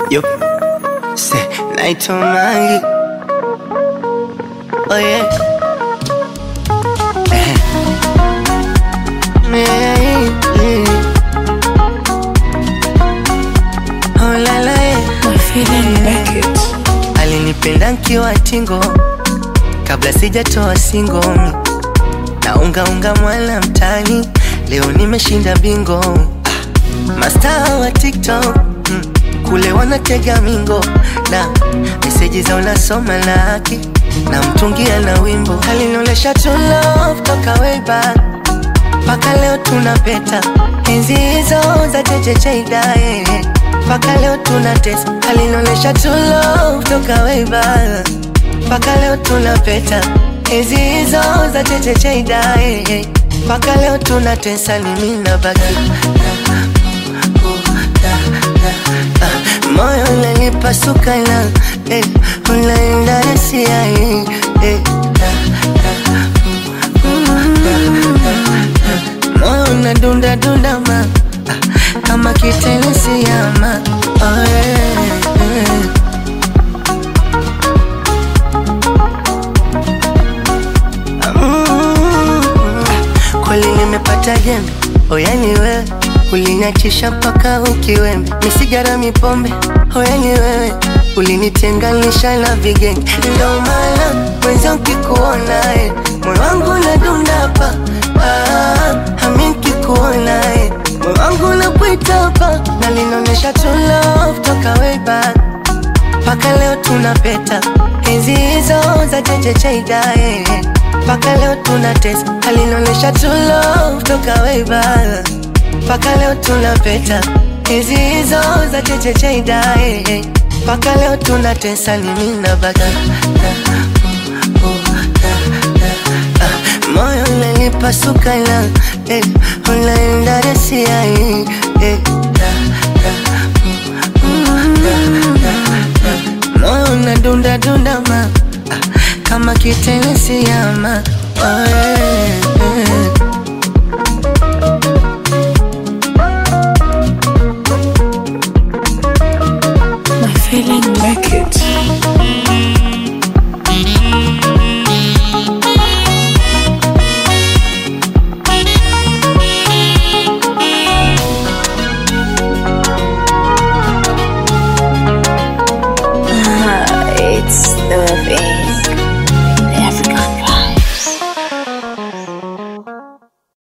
Yo, say night on my Oh yeah. Eh. Yeah, yeah. Oh la la yeah. Alinipenda nkiwa tingo kabla sijatoa singo na unga unga mwana mtani, leo nimeshinda bingo. Ah, mastaa wa TikTok mm, kule wanatega mingo na meseji za unasoma laki na mtungia na wimbo alinolesha to love toka way back mpaka leo tunapeta enzi hizo za chechecheidae mpaka leo tunatesa alinolesha to love toka way back mpaka leo tunapeta enzi hizo za chechecheidae mpaka leo tunatesa ni mimi na baki moyo unanipasuka na eh, unaenda nasia eh, eh, moyo unadunda dunda ma ah, kama kitenesi ama oh, eh, eh. Mm, kweli nimepata jembe oyani wewe uliniachisha mpaka ukiwembe misigara mipombe oyani wewe ulinitenganisha na vigenge ndo maana mwenza ukikuona eh, moyo wangu unadunda hapa ah, ami nkikuona eh, moyo wangu unakuita hapa na linaonyesha true love toka way back mpaka leo tunapeta enzi hizo za chechecheidae mpaka leo tunatesa alinaonyesha true love toka way back mpaka leo tunapeta enzi hizo za chechecheidae mpaka leo tunatesa ni mimi na baki moyo unanipasuka na eh, unaenda rasia eh, eh, moyo unadunda dunda ma ah, kama kitenesi ama oh, yeah.